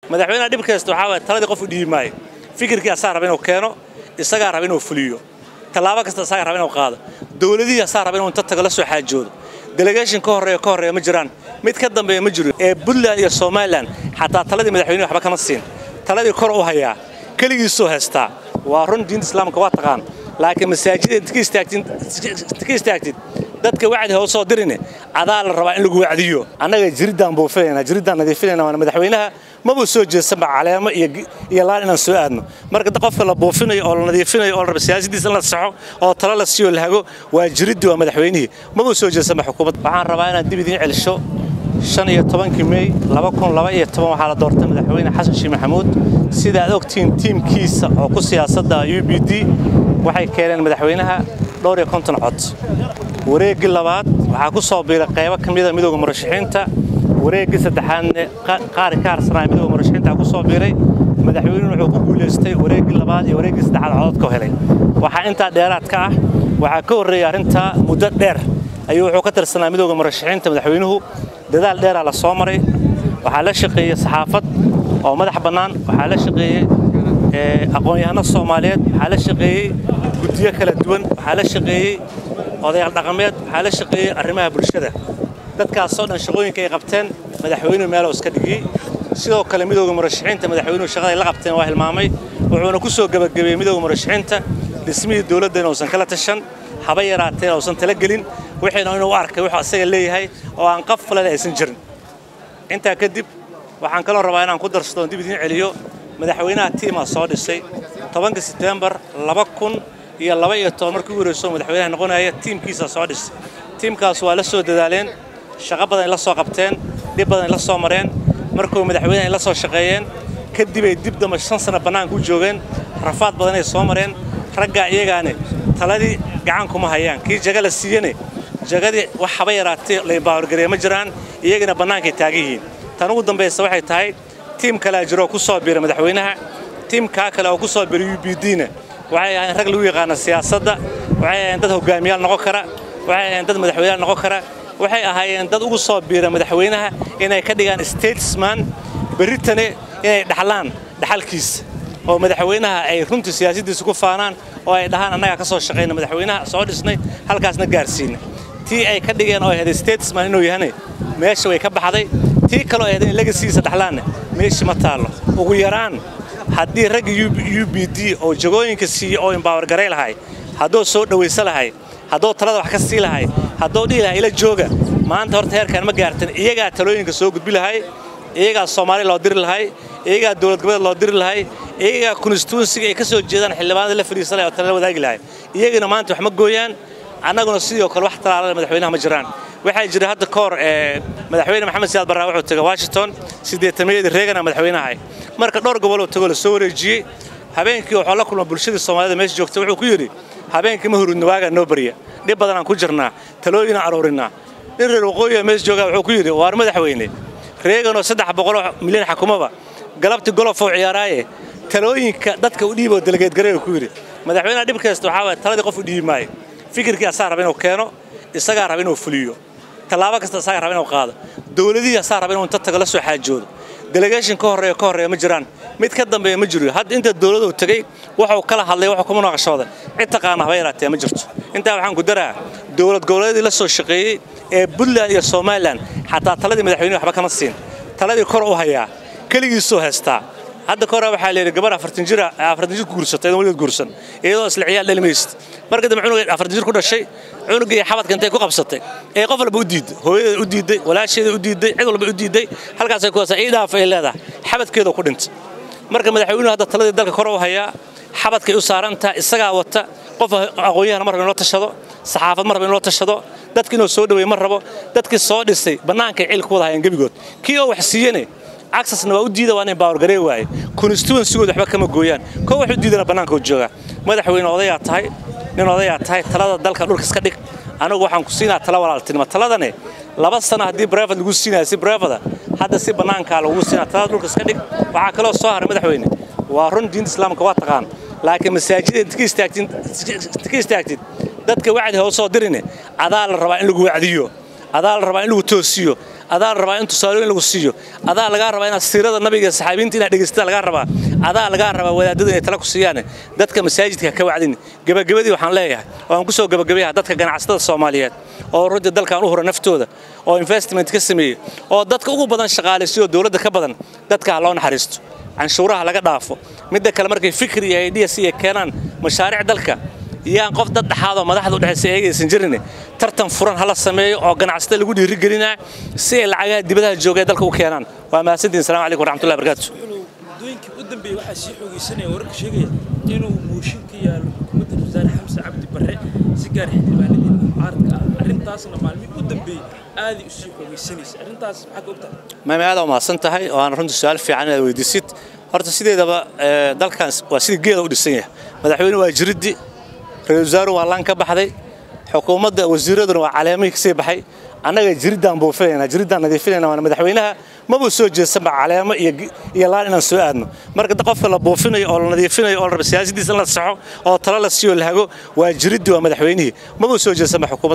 madaxweynaha dhib kasta waxaa waye taladii qof u dhiibi maayo fikirkii asaa raba inuu keeno isagaa raba inuu fuliyo tallaabo kasta isagaa raba inuu qaado dowladihii asaa raba inuu inta tago la soo xaajoodo delegation ka horreeya ka horreeya ma jiraan mid ka dambeeya ma jiro ee puntland iyo somalilan xataa taladii madaxweynuhu waxba kama siin taladii kor u hayaa keligiisuu haystaa waa run diinta islaamka waa taqaan laakiin masaajida inta ka istaagtid dadka wacdi ha u soo dirine adaa la rabaa in lagu wacdiyo annaga jiriddaan buufinayna jiriddaan nadiifinayna waana madaxweynaha mabuu soo jeesanba caleemo iyo laan inaan soo aadno marka qofka la buufinayo oo la nadiifinayo oo la raba siyaasadiisa in la saxo oo talo la siiyo la hago waa jiriddii waa madaxweynihii mabuu soo jeesanba xukuumadda waxaan rabaa inaad dib idiin celisho shan iyo tobankii mey laba kun laba iyo toban waxaa la doortay madaxweyne xasan sheekh maxamuud sida aad ogtihiin tiimkiisa oo ku siyaasadda u b d waxay keeneen madaxweynaha dhowr iyo konton cod wareeggii labaad waxaa ku soo biiray qaybo ka mida midooda murashaxiinta wareeggii saddexaadne qaar ka harsanaya midooda murashaxiinta ku soo biiray madaxweynuhu wuxuu ku guulaystay wareeggii labaad iyo wareeggii saddexaad codadka helay waxaa intaa dheeraad ka ah waxaa ka horreeyay arrintaa muddo dheer ayuu wuxuu ka tirsanaa midooda murashaxiinta madaxweynuhu dadaal dheeraa la soo maray waxaa la shaqeeyey saxaafad oo madax bannaan waxaa la shaqeeyey aqoon-yahano soomaaliyeed waxaa la shaqeeyey guddiyo kala duwan waxaa la shaqeeyey odayaal dhaqameed waxaa la shaqeeyey arrimaha bulshada dadkaasoo dhan shaqooyinka ay qabteen madaxweynuhu meelow iska dhigiyey sidoo kale midooda murashaxiinta madaxweynuhu shaqada ay la qabteen waa hilmaamay wuxuuna ku soo gebagabeeyey midooda murashaxiinta dhismihii dowladda inuusan kala tashan haba yaraateen uusan tala gelin wixiina inuu u arkay wuxuu asaga leeyahay oo aan qaf falale aysan jirin intaa kadib waxaan kaloo rabaa inaan ku darsado oon dib idiin celiyo madaxweynaha tiimaa soo dhisay tobanka setembar laba kun iyo laba iyo toban markii u horeyso madaxweynaha noqonaya tiimkiisa soo dhisay tiimkaas waa la soo dadaaleen shaqo badan ay la soo qabteen dhib badan ay la soo mareen markuu madaxweynaha ay la soo shaqeeyeen kadibay dib damba shan sano bannaanka u joogeen rafaad badan ay soo mareen raggaa iyagaane taladii gacan kuma hayaan kii jaga la siiyene jagadii wax haba yaraatay laymbaahorgareeye ma jiraan iyagana bannaankay taagan yihiin tan ugu dambaysa waxay tahay tiim kalea jiroo ku soo biira madaxweynaha tiimkaa kale oo ku soo biira u b d-na waxay ahayn rag lagu yaqaana siyaasadda waxay ahayn dad hogaamiyaal noqon kara waxay ahayn dad madaxweyneyaal noqon kara waxay ahaayeen dad ugu soo biira madaxweynaha inay ka dhigaan statesman berritane inay dhaxlaan dhaxalkiisa oo madaxweynaha ay runtii siyaasaddiisa ku faanaan oo ay dhahaan annagaa ka soo shaqayna madaxweynaha soo dhisnay halkaasna gaarsiina tii ay ka dhigeen oo ahayd statesman inuu yahane meesha way ka baxday tii kaloo ahayd in legasiisa dhaxlaanne meeshii ma taallo ugu yaraan haddii ragga u b d oo jagooyinka siiye oo imbawargaray lahay hadduu soo dhowaysa lahay hadduu talada wax ka sii lahay hadduu dhihi lahay ila jooga maanta horta heerkaan ma gaartan iyagaa talooyinka soo gudbi lahay iyagaa soomaali loo diri lahay iyagaa dowlad goboleed loo diri lahay iyagaa konstituensiga ay ka soo jeedaan xildhibaanada la fadhiisa lahay oo talala wadaagi lahay iyagana maanta wax ma gooyaan annaguna sidoo kale wax talaalada madaxweynaha ma jiraan waxaa jira hadda ka hor madaxweyne maxamed siyaad barraa wuxuu tegay washington siddeetamayadii reegana madaxweynaha marka dhowr goboloo tegoo la soo wareejiyey habeenkii wuxuu la kulma bulshadii soomaalida meesha joogta wuxuu ku yidhi habeenkii ma hurudna waagaa noo barya dhib badanaan ku jirnaa talooyinaan aruurinaa nin reer waqooyiga meesha joogaa wuxuu ku yidhi waar madaxweyne reeganoo saddex boqoloo milyan xakumaba galabtii golofou ciyaaraaye talooyinka dadka u dhiiboo delegeedgareeyu ku yidhi madaxweynaha dhib kasta waxaa waye taladii qof u dhiibi maayo fikirkii asaa raba inuu keeno isagaa raba inuu fuliyo tallaabo kasta isagaa raba inuu qaado dowladihii asaa raba inuu inta tago la soo xaajoodo delegation ka horreeya ka horreeya ma jiraan mid ka dambeeya ma jiro hadda inta dowladdu tegey wuxuu kala hadlay wuxuu kuma naqashooday cid taqaana haba yaraatee ma jirto intaa waxaan ku daraa dowlad goboleedii la soo shaqeeyey ee puntland iyo somalilan xataa taladii madaxweynuhu waxba kama siin taladii kor u hayaa keligiisuu haystaa hadda ka hore waxaa layidhi gabar afartan jir afartan jir ku guursatay idan weligeed guursan iyadoo isla ciyaal dhalimaysid marka dambe cunuga afartan jir ku dhashay cunugii xabadka intay ku qabsatay ee qof walba u diiday hooyadeeda u diiday walaasheeda u diiday cid walba u diiday halkaasay ku haysaa ii dhaaf ay leedahay xabadkeeda ku dhintay marka madaxweynuhu hadda taladii dalka kor u hayaa xabadkay u saarantaha isagaa wata qof aqoon-yahana mar raba in loo tashado saxaafad mar raba in loo tashado dadki inuu soo dhaweeye ma rabo dadkii soo dhisay bannaankay cil ku wada hayaan gebigood kii oo wax siiyene acsesna waa u diida waa inay bawargaree waaye constituensigooda waxba kama gooyaan koo wax u diidana bannaanka u joogaa madaxweyne odayaa tahay nin odayaa tahay talada dalka dhulka iska dhig anigu waxaan ku siinaa tala walaaltinimo taladane laba sano haddii brevad lagu siinaya si brevada hadda si bannaankaa lagu siinaa talada dhulka iska dhig waxaa kaloo soo haray madaxweyne waa run diinta islaamka waa taqaan laakiin masaajida inta ka istaagtid dadka wacdi ha u soo dirine adaa la rabaa in lagu wacdiyo adaa la rabaa in lagu toosiyo adaa la rabaa in tusaalooyin lagu siiyo adaa lagaa rabaa inaad siirada nabiga iyo saxaabiinta inaad dhegaysata lagaa rabaa adaa lagaa rabaa wadaadada inay tala ku siiyaan dadka masaajidka ka wacdin gebagabadii waxaan leeyahay oo aan ku soo gebagabayaha dadka ganacsatada soomaaliyeed oo runtii dalkan u hura naftooda oo investment ka sameeyey oo dadka ugu badan shaqaalaysiyo dowladda ka badan dadka ha loo naxariisto canshuuraha laga dhaafo midda kale markay fikir iyo ideas iyo keenaan mashaariic dalka yaan qof dad dhexaadoo madaxda u dhexaysa eegaysan jirin tartan furan hala sameeyo oo ganacsatada lagu dhiirigelinaa si ay lacagaha dibadaha jooga dalka u keenaan waa mahadsantihin salamu calaykum waraxmatullahi barakaatu muddooyinkii u dambeeyey waxaa sii xoogaysanaya wararka sheegaya inuu mooshin ka yaalo xukuumadda wasaare xamse cabdi barre si gaar xildhibaanadii mucaaradka ah arrintaasna maalmihii u dambeeyey aaday u sii xoogaysanaysa arrintaas maxaa ka ogtahay maame aad u mahadsan tahay oo aan runtii su-aal fiican inaad weydiisid horta sideedaba dalkan waa sidii geeda u dhisan yahay madaxweyne waa jiriddi ra-iisul wasaaruhu waa laan ka baxday xukuumadda wasiiraduna waa caleemihii kasii baxay annaga jiriddaan buufinaynaa jiriddaan nadiifinayna waana madaxweynaha mabuu soo jeedsanba caleemo iyo laan inaan soo aadno marka qofka la buufinayo oo la nadiifinayo oo la raba siyaasadiisa in la saxo oo talo la siiyo la hago waa jiriddi waa madaxweynihii mabuu soo jeedsanba xukuumadda